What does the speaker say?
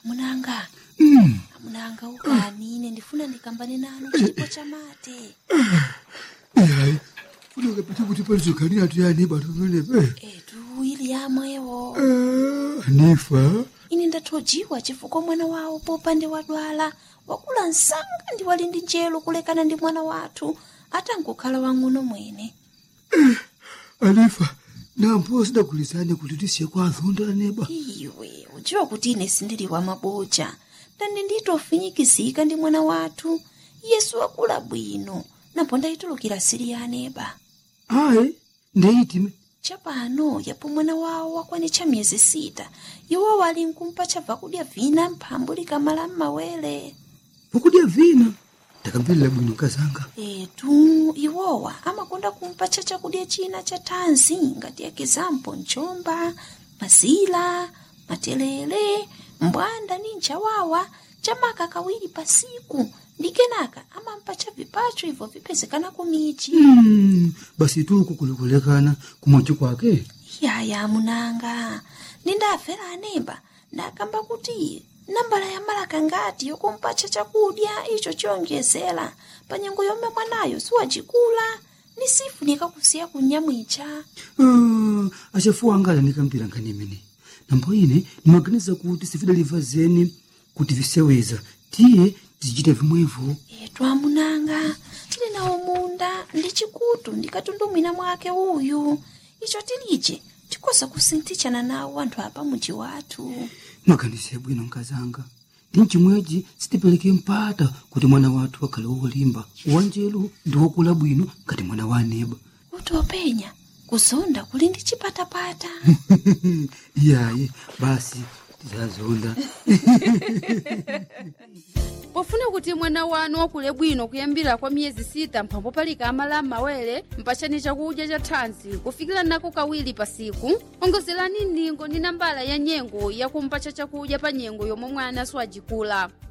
amunanga Mm. amunanga ukani ine ndifuna ndikambane nanu chipo chamate Hayi. Funa kapita kuti palizokhanira tuyani bantu pamenepe. etu ili yamwewo Ah, Nifa. ine ndathojiwa chifukwa mwana wawo popande wadwala wakula msanga ndi wali ndi njelo kulekana ndi mwana wathu atangokhala wang'ono mwene Anifa. Nampo sidagulizane kuti tisiye kwa azonda neba. iwe udziwa kuti ine sindili wa maboja ndani nditofinyikizika ndi mwana wathu yesu wakula bwino napo ndayitulukira siri ya aneba Ayi. Ndeitime. chapano yapo mwana wawo wakwanitcha miyezi sita iwo wali nkumpa chabva kudya vina mphambu likamala m'mawere Pokudya vina. Ndakambirira bwino kazanga. etu iwowa amakonda kumpa cha chakudya china cha thanzi ngati ekizampo mchomba mazila matelele mbwanda ni nchawawa chamaka kawiri pasiku ndi kenaka amampa cha vipacho ibvo vipezekana kumichi Mm. Basi tu kukulekulekana kumochi kwake. yaya munanga nindafera aneba ndakamba kuti nambala ya malaka ngati yokumpacha chakudya icho chiyonjezera pa nyengo yomwe mwanayo siwacikula ni sifunika kusiya kunyamwicha Ah, achafuwa anga anikambira nkhani imene nambo ine ndimaganiza kuti sifidaliva zeni kuti viseweza tiye tizichita vimwevo etu amunanga tili nawo munda ndi chikutu ndikatundumwina mwake uyu icho tilije tikosa kusinthichana nawo anthu apa muji wathu maganize bwino nkazanga ndi mchimwechi sitipereke mpata kuti mwana wathu akhale wolimba wanjelu ndi wokula bwino ngati mwana wa aneba kuti openya kuzonda kuli ndi chipatapata iyayi basi tizazonda pofuna kuti mwana wanu wakule bwino kuyambira kwa miyezi sita mphambo palika amala m'mawere mpachani chakudya cha thanzi kufikira nako kawiri pasiku ongozerani ndingo ndi nambala ya nyengo yakumpacha chakudya pa nyengo yomwe mwana siwajikula